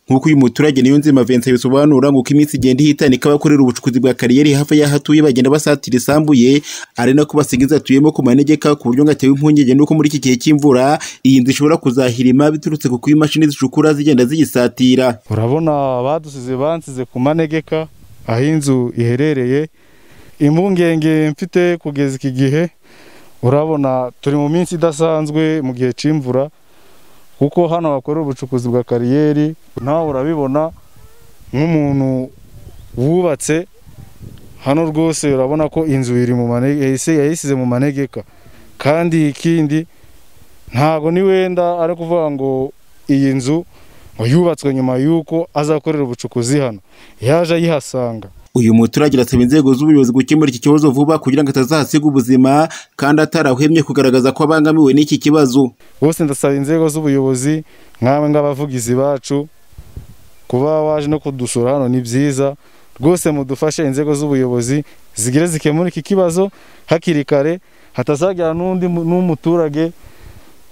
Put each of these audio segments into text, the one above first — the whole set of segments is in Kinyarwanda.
nk'uko uyu muturage niyo nzima Vincent bisobanura ngo uko iminsi igenda ihitana ikaba akorera ubucukuzi bwa kariyeri hafi y'aho atuye bagenda basatira isambuye ari nako basiga inzu atuyemo ku manegeka ku buryo ngo atewe impungenge n'uko muri iki gihe cy'imvura iyi nzu ishobora kuzahirima biturutse ku kuba imashini zicukura zigenda ziyisatira urabona badusize bansize ku manegeka aho inzu iherereye impungenge mfite kugeza iki gihe urabona turi mu minsi idasanzwe mu gihe cy'imvura kuko hano hakorera ubucukuzi bwa kariyeri nawe urabibona nk'umuntu wubatse hano rwose urabona ko inzu iri mu yayisize mu manegeka kandi ikindi ntabwo ni wenda ari kuvuga ngo iyi nzu yubatswe nyuma y'uko azakorera ubucukuzi hano yaje ayihasanga uyu muturage arasaba inzego z'ubuyobozi gukemura iki kibazo vuba kugira ngo atazahasiga ubuzima kandi atarahwemye kugaragaza ko abangamiwe n'iki kibazo bose ndasaba inzego z'ubuyobozi nk'aba ng'abavugizi bacu kuba waje no kudusura hano ni byiza rwose mudufashe inzego z'ubuyobozi zigire zikemura iki kibazo hakiri kare hatazagira n'undi n'umuturage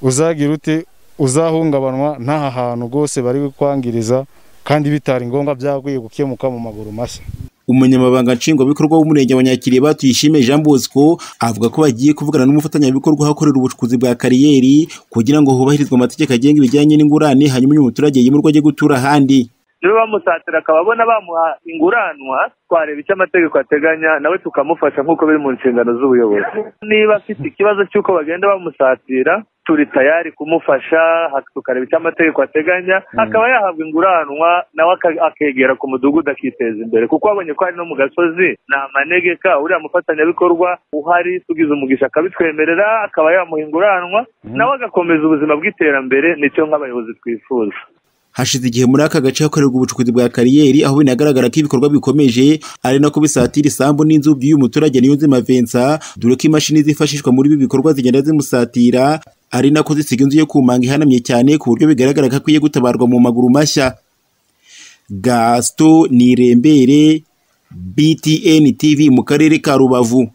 uzagira uti uzahungabanywa n'aha hantu rwose bari kwangiriza kandi bitari ngombwa byaguye gukemuka mu maguru mashya umunyamabanga nshingwabikorwa w'umurenge wa nyakiriye batuyishimiye jean bosco avuga ko bagiye kuvugana n'umufatanyabikorwa ahakorera ubucukuzi bwa kariyeri kugira ngo hubahirizwe amategeko agenga ibijyanye n'ingurane hanyuma uyu muturage yimurwe ajye gutura ahandi niba bamusatira akaba abona bamuha inguranwa twareba icyo amategeko ateganya nawe tukamufasha nk'uko biri mu nshingano z'ubuyobozi niba afite ikibazo cy'uko bagenda bamusatira turi tayari kumufasha tukareba icyo amategeko ateganya akaba yahabwa inguranwa nawe akegera ku mudugudu akiteza imbere kuko abonye ko ari no mu gasozi ni amanegeka uriya mufatanyabikorwa uhari tugize umugisha akabitwemerera akaba yamuha inguranwa nawe agakomeza ubuzima bw'iterambere nicyo nk'abayobozi twifuza hashize igihe muri aka gace hakorerwa ubucukuzi bwa kariyeri aho binagaragara ko ibikorwa bikomeje ari nako bisatira isambu n'inzu by'uyu muturage niyonzima Vincent dore ko imashini zifashishwa muri ibi bikorwa zigenda zimusatira ari nako zisiga inzu yo kumanga ihanamye cyane ku buryo bigaragara ko akwiye gutabarwa mu maguru mashya gasito nirembere btn tv mu karere ka rubavu